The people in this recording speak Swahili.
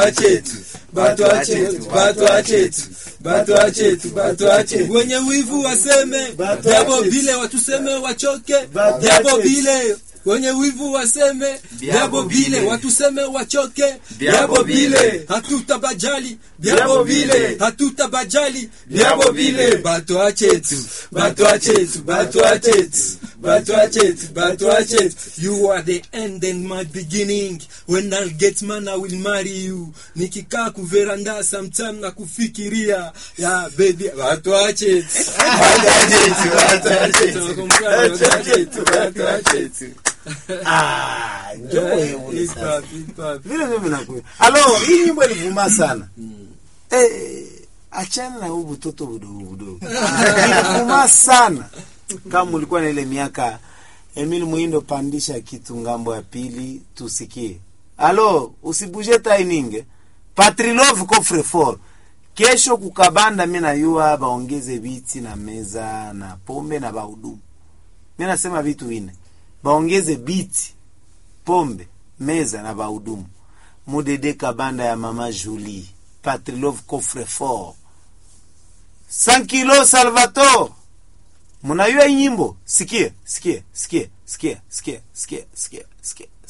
achetu batwa chetu batwa chetu batwa chetu batwa chetu wenye wivu waseme Batwa jambo chetu. bile watuseme wachoke Batwa jambo chetu. bile wenye wivu waseme jambo bile bile. watuseme wachoke Jambo bile. hatutabajali Jambo jambo bile. bile hatutabajali Jambo bile. batwa chetu batwa chetu batwa chetu batwa chetu batwa chetu You are the end and my beginning. When I'll get man, I will marry you. Nikikaa kuveranda sometime na kufikiria. Ya baby, watu wache. batwa chetu batwa chetu batwa chetu batwa chetu Ah, njoo wewe Hip sasa. hop, hip hop. vile vile nakuya alo hii nyimbo ilivuma sana eh, achana na huu butoto budogo budogo ilivuma sana kama ulikuwa na ile miaka Emil Muindo pandisha kitu ngambo ya pili tusikie alo usibuje taininge Patrilove coffre fort kesho kukabanda mi nayua baongeze viti na meza na pombe na bahudumu mi nasema vitu vine baongeze biti pombe meza na bahudumu mudede kabanda ya mama julie patrilove coffre fort 100 kilo salvator munayua hii nyimbo sikie sikie sikie sikie sikie sikie sikie sikie